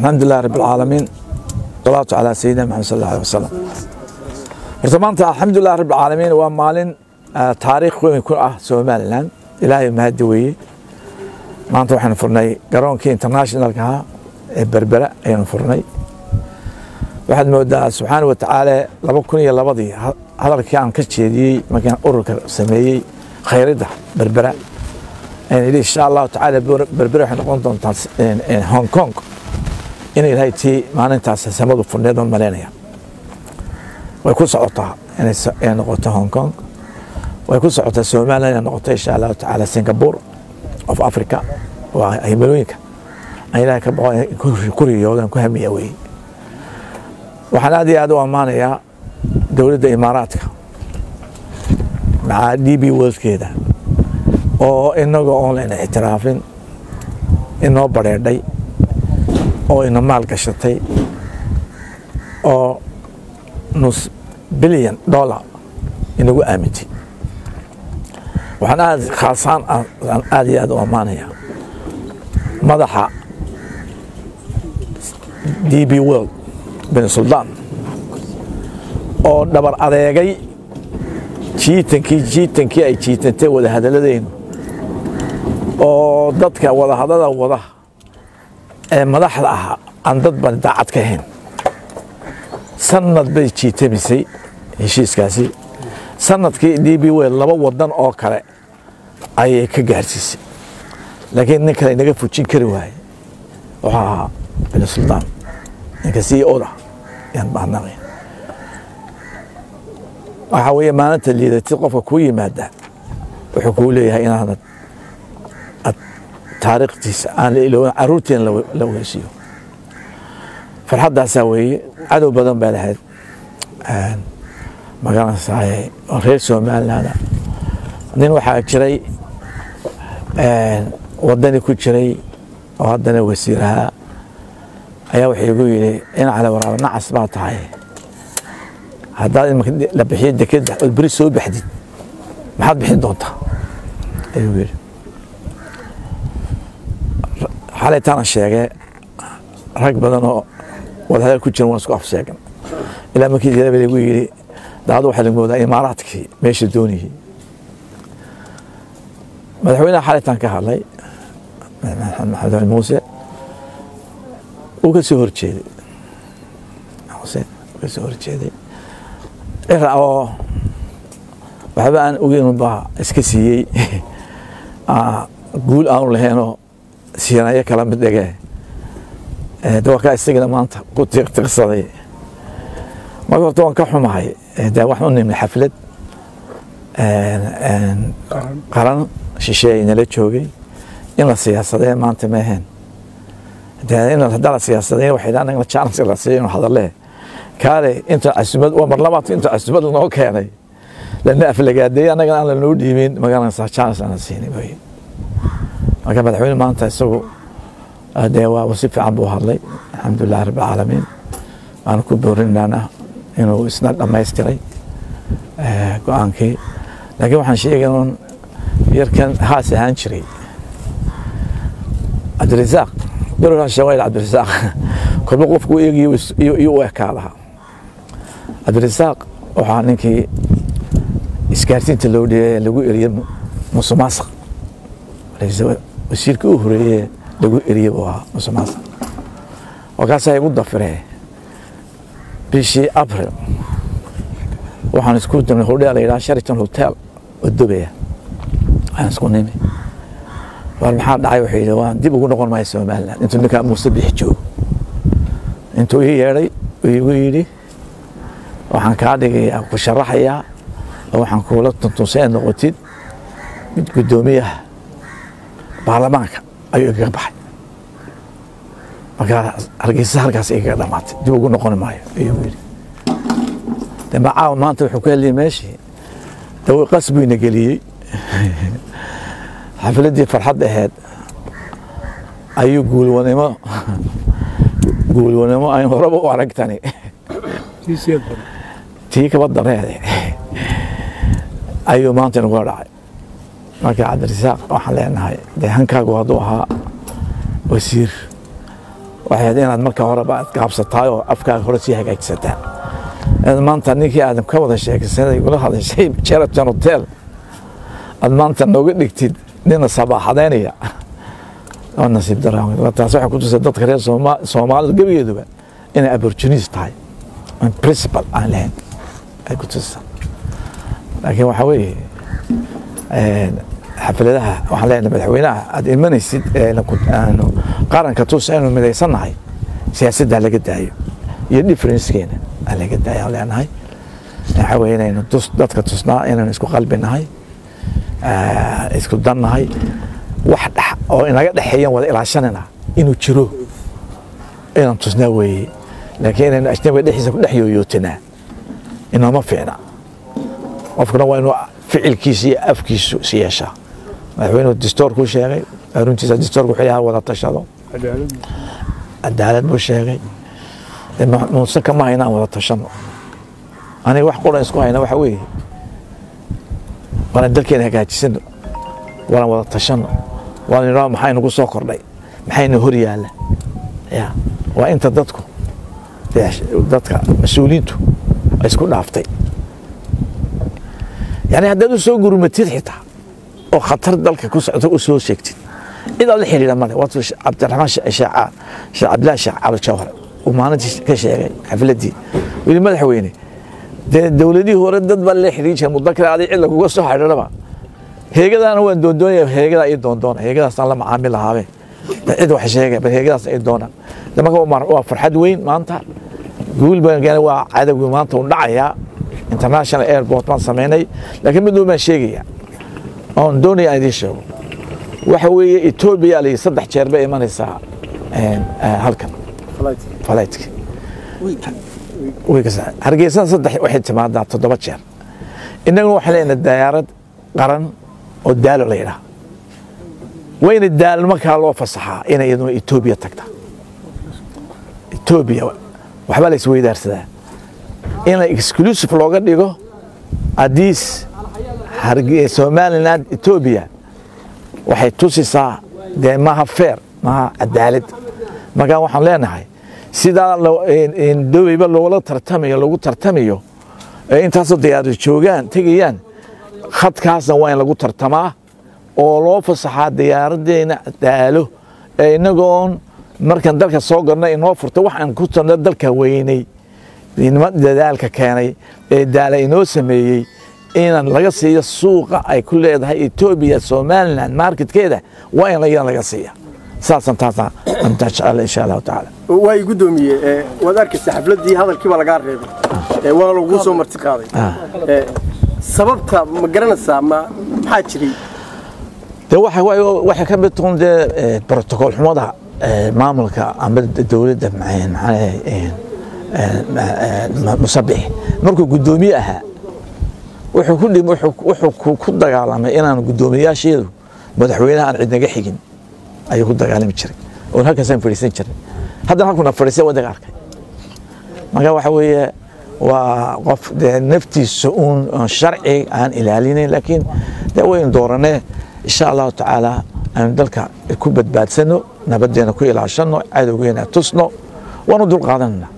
alxamdu lilah rab alcaalamiin salaatu calaa sayidina maxamed sal alla alih wasalam horta maanta alxamdulilah rab alcaalamiin waa maalin taariikh weyn ku ah somalilan ilaahay mahadi weeye maanta waxaynu furnay garoonkii internationalka ahaa ee berbera ayaynu furnay waxaad moodaa subxaana wa tacaala laba kun iyo labadii hadalkii aan ka jeediyey markaan ururka sameeyey khayridda berbera ayaan yidhi insha allahu tacaala berbera waxay noqon doontaa hong kong inay ilahay tii maalintaas samadu furneed oon malaynaya way ku socotaa inay noqoto hong kong way ku socotaa somaliland inay noqoto insha allahu tacaala singapore of africa waa himilooyinka aan ilahay ka boqo ku riyoodan ku hamiya weeye waxaan aad iyo aad u ammaanayaa dowladda imaaraadka maca d b worldkeeda oo inagoo oon layna ictiraafin inoo badheedhay oo ina maal gashatay oo nus bilyan dollar inagu aamintay waxaan aad khaasaan aad iyo aad u ammaanayaa madaxa d b world bin suldaan oo dhabar adeegay jiitankii jiitankii ay jiitantay wadahadaladeynu oo dadka wadahadada wada ee madaxda ahaa aan dad bani daacad ka ahayn sanad bay jiitamisay heshiiskaasi sanadkii d b wel laba wadan oo kale ayay ka gaarsiisay laakiin nin kale inaga fujin kari waaye wuxuu ahaa bin suldaan ninka c oda yaan mahadnaqay waxaa weeye maalinta liidatid qofka kuu yimaada wuxuu kuu leeyahay inaanad taariikhtiisa aan la ilooban caruurteena la weysiiyo farxaddaasaa weeye cadow badan baa lahayd magaranaysaay oo reer somaliland nin waxaa jiray wadani ku jiray oo haddana wasiirahaa ayaa wuxuu igu yidhi in cali waraaba nacas baa tahay haddaad imika la bixiyo dekeda ood beri soo baxdid maxaad bixin doontaa ayuu yidhi xalaytaana sheegee rag badan oo wadahadal ku jiran waan isku afsheegan ilaa markii jira lagu yidhi daadu waxaa lagu moodaa imaaraadkii meesha doonayay madaxweynaha xalaytaan ka hadlay maxamed muuse wuu ka soo horjeeday xuseen wuu ka soo horjeeday cira oo waxba aan ogeyn baa iska siiyey guul aanu laheenoo siinayo kala mid dhege dawakaa isagana maanta ku tiqtiqsaday marka horta waan ka xumahay de waxaan u nimid xaflad qaran shisheeye nala joogay in la siyaasadee maanta ma ahayn haddaa la siyaasadeen waxay anagna chance la siiyo inu hadalee kaale inta casumad waa mar labaad inta casumad lanoo keenay lana aflagaadeeyey annagana aan lanoo dhiibin magaranaysaa chance aan la siinin weye marka madaxweyne maanta isagu dee waa si fiican buu hadlay alxamdulilah rabb alcaalamiin waana ku boorinaana inuu isna dhammaystiray go-aankii laakiin waxaan sheegay un yarkan haas ahaan jiray cabdirasaaq berkaa shawayl cabdirasaaq kolba qofku eegiyo iyo u ekaadaha cabdirasaaq waxaa ninkii isgaarsiinta loo dhiyay lagu eriyey musumaasaq wasiirkii u horeeye lagu eriyey buu ahaa musumaasaq markaasaa igu dafiree bishii abril waxaan isku damnay hodheel la yidhaha shariton hotel oo dubaya waxaan isku nimi war maxaa dhacay wuxuu yidhi waan dib ugu noqon maya somaliland intuu ninkaa muuse bixi joogo intuu ii yeedhay uu igu yidhi waxaan kaa dhigayaa ku sharaxayaa oo waxaan kuula tuntunsay aad noqotid mid guddoomiyaha baarlamaanka ayuu igaga baxay markaa hargeysa halkaas igaga dhamaatay dib ugu noqon maayo ayuu yidhi de macaawa maanta wuxuu ku heliyay meeshii dawa qas buu ina geliyey xafladdii farxad aheed ayuu guulwanimo guulwanimo ayn horeba u aragtani tii kaba dareede ayuu maanta inagula dhacay marka cabdirasaaq waxaan leenahay dee hankaagu hadduu ahaa wasiir waxay ahayd inaad marka horeba aad gaabsataay oo afkaaga hore sii hagaagsataa inaad maanta ninkii aadam ka wada sheekaysanay ula hadashay Sheraton Hotel aad maanta nooga dhigtid nina sabaaxadeynaya oo nasiib daraan taas waxay ku tusay dadka reer Sooma- Soomaalida gebigeeduba inay opportunist tahay aan principle aan lahayn ay ku tusaysaa laakiin waxaa weeye een, xafladaha waxaan leenahay madaxweynaha aad imanaysid ee na ku- aanu qaranka tus aynu midaysannahay siyaasadda laga daayo iyo differencekeena aan laga daayo aan leenahay waxaa weeye inaynu tus dadka tusnaa inaynu isku qalbi nahay ah, isku dan nahay wax dhex oo inaga dhexeeyan wada ilaashanayna inuu jiro inaan tusnaa weeye laakiin inaynu ajnabiga dhexdiisa ku dhex yooyootinaa inooma fiicna qofkuna waa inuu ficilkiisa iyo afkiisu is yeeshaa madaxweynuhu distoorkuu sheegay runtiisa distoorku wuxuu yahay wada tashado cadaalad buu sheegay dee ma- muuse kama hayna aan wada tashano aniga wax quran isku hayna waxa weeye waana dalkeena hagaajisano waana wada tashano waana nidhaho maxaa nagu soo kordhay maxayna hor yaalla ya waa inta dadku dee dadka mas-uuliyiintu ay isku dhaaftay yani haddaad u soo gurmatid xitaa oo khatar dalka ku socota u soo sheegtid cid aad la xidhiidha male waatu cabdiraxmaan sheekh sheekh cabdillahi sheekh cabdi jawhar uu maalintii ka sheegay xafladdii wili madaxweyne dee dowladihii hore dad baa la xidhiin jiray mudakar aday cid laguga soo xidhiidhaba heegadaana waan doondoonaya heegadaa ii doondoona heegadaasaan la macaamil lahaabe dee cid wax sheegay bal heegadaas ii doonaan de marka waa mar- waa farxad weyn maanta guul baan gaanay waa cadowgii maanta uu dhacayaa international airport baan samaynay laakiin mid baan sheegaya oon doonaya aan idiin sheego waxa weeye etoobiya la saddex jeer bay imanaysaa een, eh, halkan falaytka hargeysana saddex waxay timaadaa toddoba jeer innaguna waxaan leenahay dayaarad qaran oo daalo la yidhaha wayna daalo markaa loo fasaxaa inay iyaduna etoobiya tagta etoobiya waxbaa la isweydaarsadaa in exclusive looga dhigo adiis harge somaliland etoobiya waxay tusisaa dee maha feer maha cadaalad markaa waxaan leenahay sidaa lo- in- in doweyba loola tartamayo lagu tartamayo ee intaasoo diyaarad joogaan tegayaan khadkaasna waa in lagu tartamaa oo loo fasaxaa diyaaraddeena daalo ee inagoon markaan dalka soo garna inoo furto waxaan ku tarna dalka weynay nima dadaalka keenay ee daala inoo sameeyey inaan laga siiyo suuqa ay ku leedahay etoobiya somaliland marketkeeda waa in iyada laga siiya saasaan taasaan intaa jecel insha allahu tacaala waa i guddoomiye ee, waad arkaysa xafladdii hadalkii baa lagaa reebay ee, waana lagu soo marti qaaday Ee, sababta ma garanaysaa ma maxaa jiray de waxa waay- waxay ka mid tahay dee eh, protocol xumada eh, maamulka ama dowladda maxay- maxaa eh, eh, eh, ma- musabix markuu guddoomiye ahaa wuxuu ku dhim- wuxuu- wuxuu ku- ku dagaalamay inaan guddoomiyayaasheedu madaxweynaha aan cidnaga xigin ayuu ku dagaalami jiray oon halkaasaan fadhiisan jiray haddana halkuna fadhiisay wadaga arkay marka waxa weeye waa qof dee naftiisa uun oon sharci aan ilaalinayn laakiin dee waynu dooranee insha allahu tacaala aynu dalka ku badbaadsano nabadeena ku ilaashano cadowgeena tusno waanu dul qaadanana